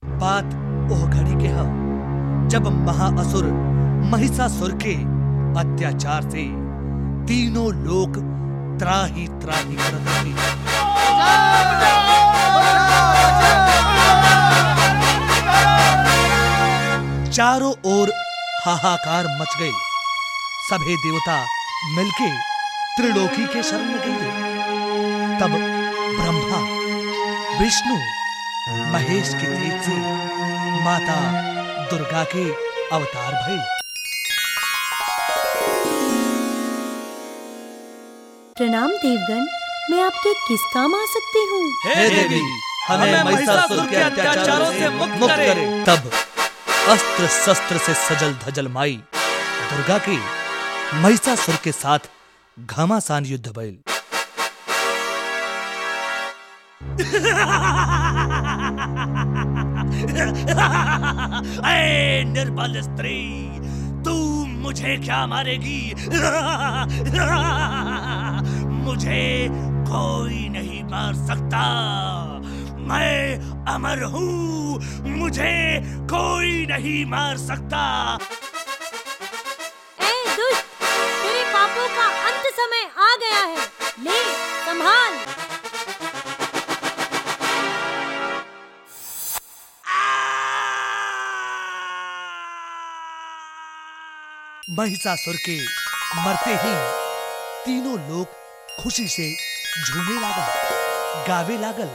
बात ओह घड़ी के ह जब महाअसुर महिषासुर के अत्याचार से तीनों लोग त्राही त्राही करत रहे चारों ओर हाहाकार मच गए सभे देवता मिलके त्रिलोकी के शरण में गए तब ब्रह्मा विष्णु महेश के तेज से माता दुर्गा के अवतार भये प्रणाम देवगण मैं आपके किस काम आ सकती हूँ हे देवी हमें महिषासुर के अत्याचारों से मुक्त करे तब अस्त्र शस्त्र से सजल धजल माई दुर्गा के महिषासुर के साथ घमासान युद्ध भइल ऐ निर्बल स्त्री तू मुझे क्या मारेगी मुझे कोई नहीं मार सकता मैं अमर हूँ मुझे कोई नहीं मार सकता ए दुष्ट तेरे पापों का अंत समय आ गया है ले संभाल महिषासुर के मरते ही तीनों लोग खुशी से झूमे लागल गावे लागल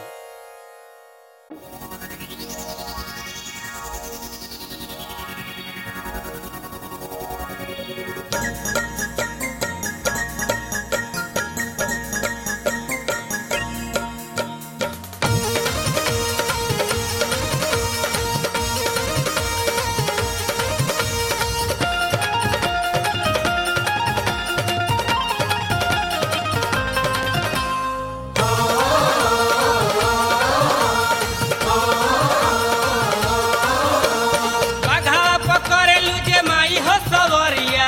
बाघा पकड़ेलू जे माई हो सवरिया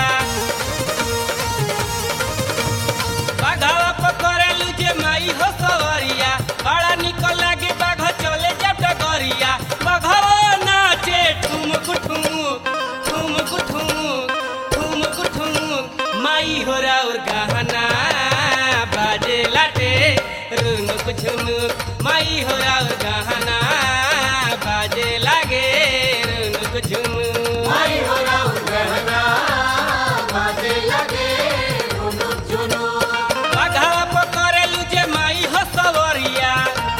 बाघा पकड़ेलू जे माई हो सवरिया बड़ा निक लागे बाघ चले जा डगरिया बाघा नाचे ठुमक ठुमुक ठुमक ठुमुक ठुमक ठुमुक माई हो राउर गहना बाजे लाटे रुनुक झुनुक माई हो राउर गहना बाजे लागे रुनुक झुनुक माई हो राउर गहना बाजे लागे रुनुक झुनुक बाघा पकड़ेलू जे माई हो सवरिया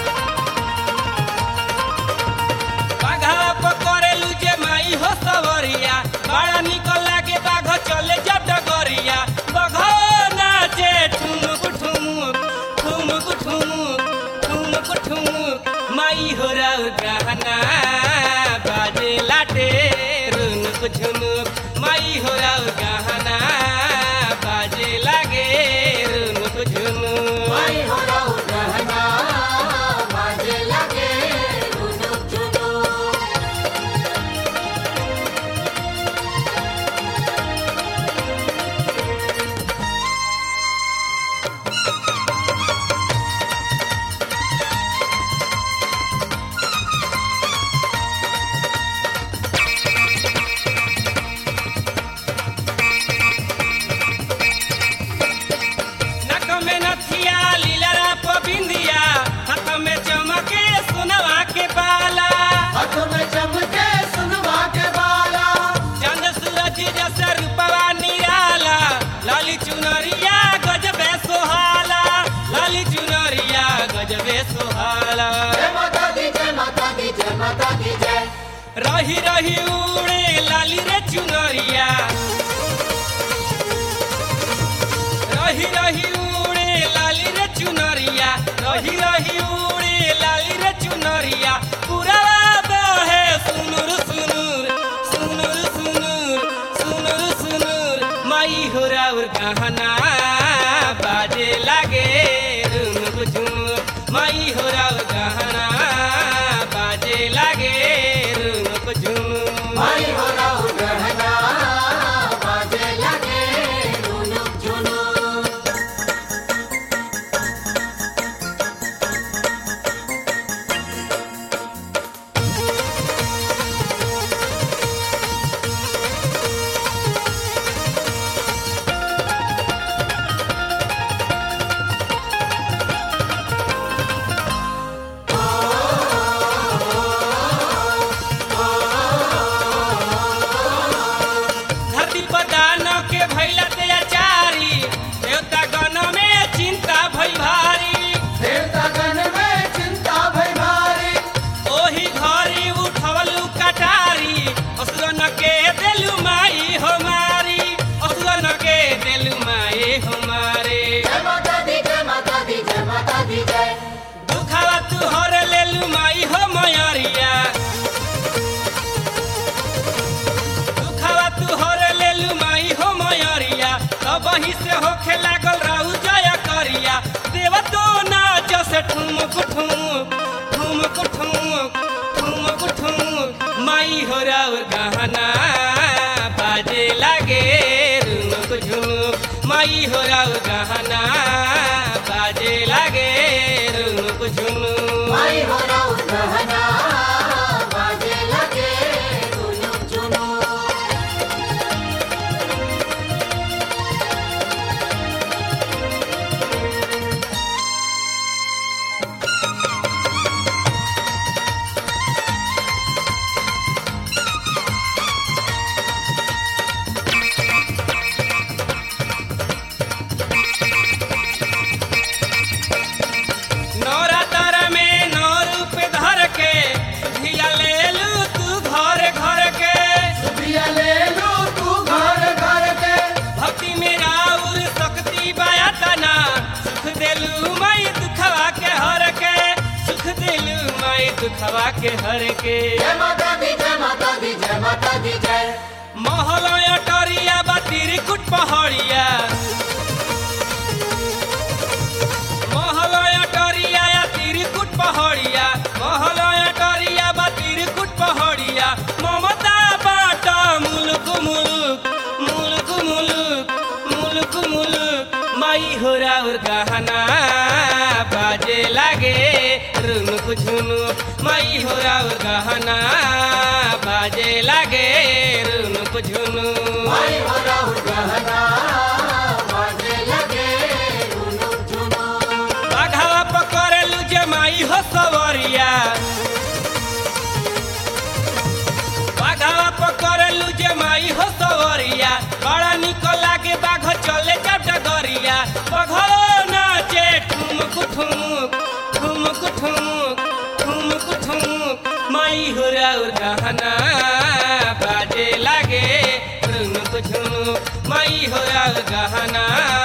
बाघा पकड़ेलू जे माई हो सवरिया बड़ा निक लागे बाघ चले जा डगरिया बाघ नाचे ठुमुक ठुमुक ठुमुक ठुमुक ठुमुक ठुमुक माई हो राउ गहना बाजे लाटे रुनुक झुनुक माई हो राउ गहना बाजे लागे रुनुक झुनुक माई हो राउ गहना बाजे लागे रुनुक झुनुक नक में नथिया लीलरा पबिंदिया हाथ में चमके सुनवा के बाला हाथ में चमके सुनवा के बाला चंद सूरज जैसे रूपवा निराला लाली चुनरिया गजबे सोहाला लाली चुनरिया गजबे सोहाला जय माता दी जय माता दी जय माता दी जय रही रही उड़े लाली रे चुनरिया रही रही उड़े लाली रे चुनरिया रही रही उड़े लाली रे चुनरिया पूरा बहे सुनुर सुनुर सुनुर सुनुर सुनुर सुनुर माई हो राउर गहना बाजे लागे रुनुक झुनुक माई हो राउर गहना बाजे लागे रुनुक झुनुक माई हो राहु गहना बाजे लगे रुनुक झुनुक रे ठुमुक ठुमुक ठुमुक ठुमुक ठुमुक ठुमुक माई हो राउर गहना बाजे लागे रुनुक झुनुक माई हो राउर गहना बाजे लागे रुनुक झुनुक माई हो राउर गहना बाजे लगे झुनुक झुनुक नवरात्र में नौ रूप धर के धिया ले लू तू घर घर के पिया ले लू तू घर घर के भक्ति में राउर शक्ति बयातना सुख देलू माई दुखवा के हर के सुख देलू माई दुखवा के हर के जय माता दी जय माता दी जय माता दी जय महलय टरिया बा तिरकुट पहाड़िया महलय टरिया या तिरकुट पहाड़िया महलय टरिया बा तिरकुट पहाड़िया ममता बाटा मुलुक मुलुक मुलुक मुलुक मुलुक मुलुक माई हो राउर गहना बाजे लागे रुनुक झुनुक माई हो राउर गहना बाजे लागे रुनुक झुनुक माई हो राउर गहना बाजे लगे झुनुक झुनुक बाघावा पकड़लू जे माई हो सवरिया बाघावा पकड़लू जे माई हो सवरिया बड़ा निक लागे बाघ चले जब डगरिया बघो नाचे ठुमक ठुमुक ठुमक ठुमुक ठुमक ठुमुक माई हो राउर गहना बाजे लागे रुनुक झुनुक माई हो राउर गहना